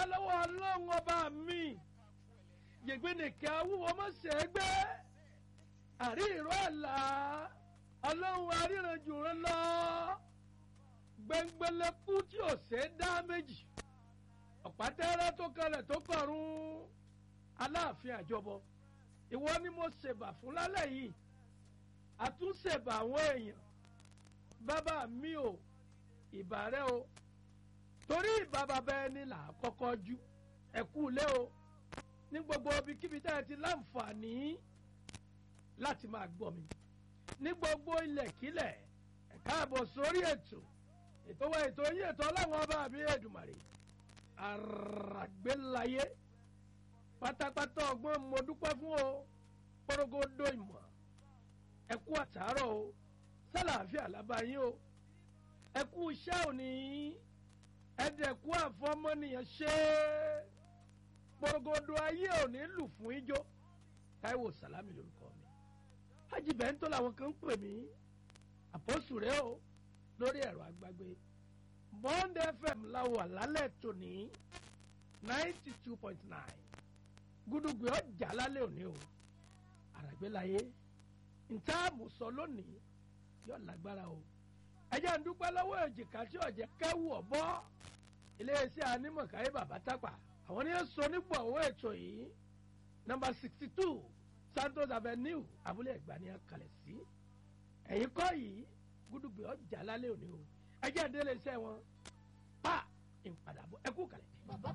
lọ́wọ́ ọlọ́run ọba mi yègbénìkẹ́ awúwo mọ̀sẹ̀ ẹgbẹ́ àrí ìró àlá ọlọ́run aríranjù rán lọ gbẹngbẹlẹkú tí ò ṣe é dá méjì ọ̀pátẹ́rẹ́ tó kalẹ̀ tó kọ̀run aláàfin àjọbọ ìwọ ni mo ṣèbà fún lálẹ́ yìí àtúnṣèbà àwọn èèyàn bàbá mi ò ìbà rẹ o torí ìbà bàbá ẹni là á kọ́kọ́ jú ẹ̀kú lé o ní gbogbo ibikíbi tá ẹ ti láǹfààní láti máa gbọ́ mi ní gbogbo ilẹ̀kílẹ̀ ẹ káàbọ̀ sórí ètò ètò wa ètò yín ètò ọlọ́run ọba àbí Èdùmàrè àràgbélayé pátápátá ọgbọ́n mo dúpẹ́ fún o pọ́rọ́gọ́dọ ìmọ̀ ẹ kú àtàárọ̀ o sálàáfíà lábáyín o ẹ kú iṣẹ́ òní ẹ̀dẹ̀kú àfọmọ́nìyàn ṣe é pọ́rọ́gọ́dọ ayé òní lù fún ijó Táíwò Sàlámì lórúkọ mi Hájì Bẹ́ńtò làwọn kan ń pè mí àpọ́sù rẹ o lórí ẹ̀rọ àgbàgbé Bond FM láwọ̀ lálẹ́ tòní ninety two point nine gúdúgbì ọjà lálẹ́ òní o àràgbélayé ntaamu sọ lónìí yóò lágbára o ẹjẹ ń dúpẹ́ lọ́wọ́ èjìká tí ọ̀jẹ̀ kẹ́wù ọ̀bọ iléeṣẹ́ anímọ̀káyé bàbá tápà àwọn ní sọ nípò owó ètò yìí nọ́mbà sixty two Santos Avenue abúlé ẹ̀gbá ni a kalẹ̀ sí ẹ̀yìn kọ́ yìí gúdúgbì ọjà lálẹ́ òní o ẹjẹ ń délé iṣẹ́ wọn pa ìpadàbọ̀ ẹkú kalẹ̀. bàbá